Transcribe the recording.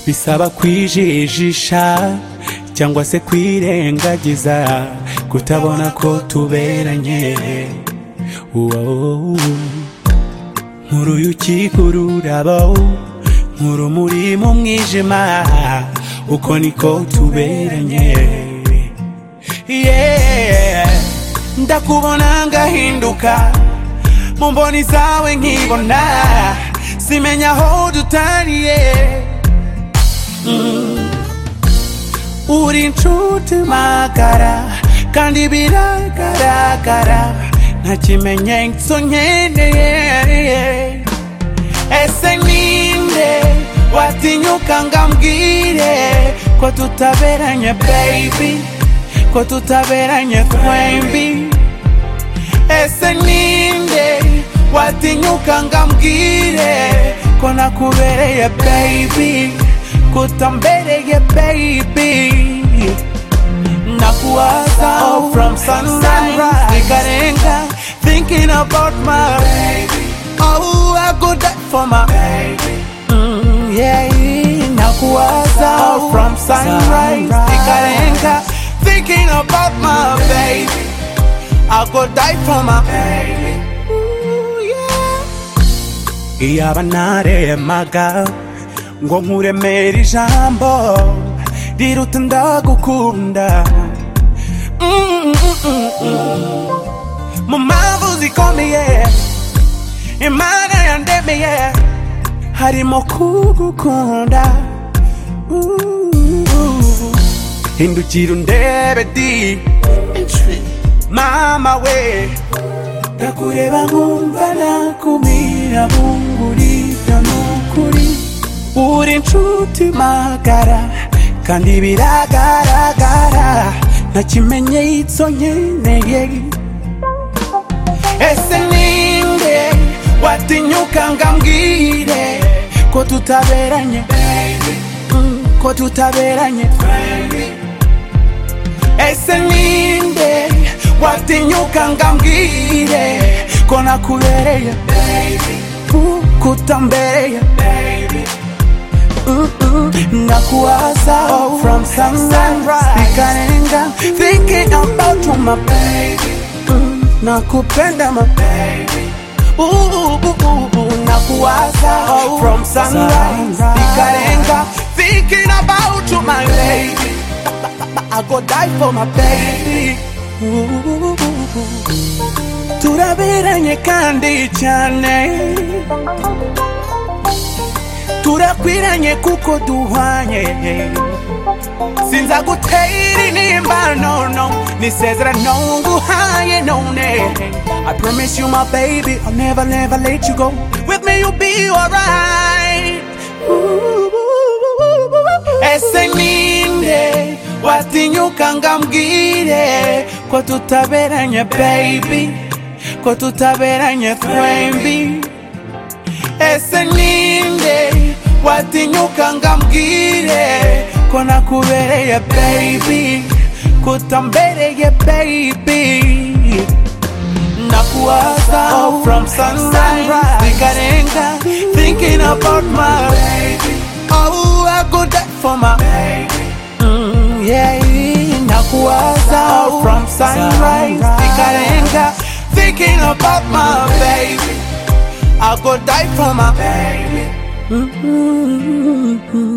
bisaba kwijijisha cyangwa se kwirengagiza kutabona ko tuberanye Wow. nkuru y'ukikururabo nkuru muri mu mwijima uko niko tuberanye Yeah. ndakubona ngahinduka mu mboni zawe nkibona simenya aho dutaniye uri inshuti magara kandi biragaragara nta kimenyetso nkeneye ese ninde watinyuka ngambwire ko tutaberanye baby ko tutaberanye twembi ese ninde watinyuka ngambwire ko nakubereye baby kutambereye baby nakuwaza oh, from sunrise ikarenga thinking about my baby oh I go die for my baby mm, yeah nakuwaza oh, from sunrise ikarenga thinking about my baby I go die for my baby Ooh, yeah. iyaba naremaga ngo nkuremere ijambo riruta ndagukunda Mm, mm, mm, mm. mu mpamvu zikomeye imana yandemeye harimo kugukunda Ooh. hindukira undebe di mama we ndakureba nkumva nakumira bungurira nukuri uri inshuti magara kandi biragaragara nta kimenyetso nkeneye ese ninde watinyuka ngambwire ko tutaberanye Mm, ko tutaberanye ese ninde watinyuka ngambwire ko nakubereye Uh, kutambereye Mm, mm. nakuwaza oh, from sunrise ikarenga thinking about you, my baby Mm, nakupenda my baby Ooh, ooh, ooh, ooh, nakuwaza oh, from sunrise ikarenga thinking about you, my lady I go die for my baby Ooh. turaberanye kandi cyane turakwiranye kuko duhwanye sinza gutera inimba no no nisezerano nguhaye none i promise you my baby i'll never never let you go with me you'll be alright ese ninde watinyuka ngambwire ko tutaberanye baby ko tutaberanye twembi ese ninde watinyuka ngambwire ko nakubereye baby kutambereye baby nakuwaza oh, from sunrise ikarenga thinking about my baby oh I go die for my baby mm, yeah nakuwaza oh, from sunrise ikarenga thinking about my baby I go die for my baby. Mm-hmm.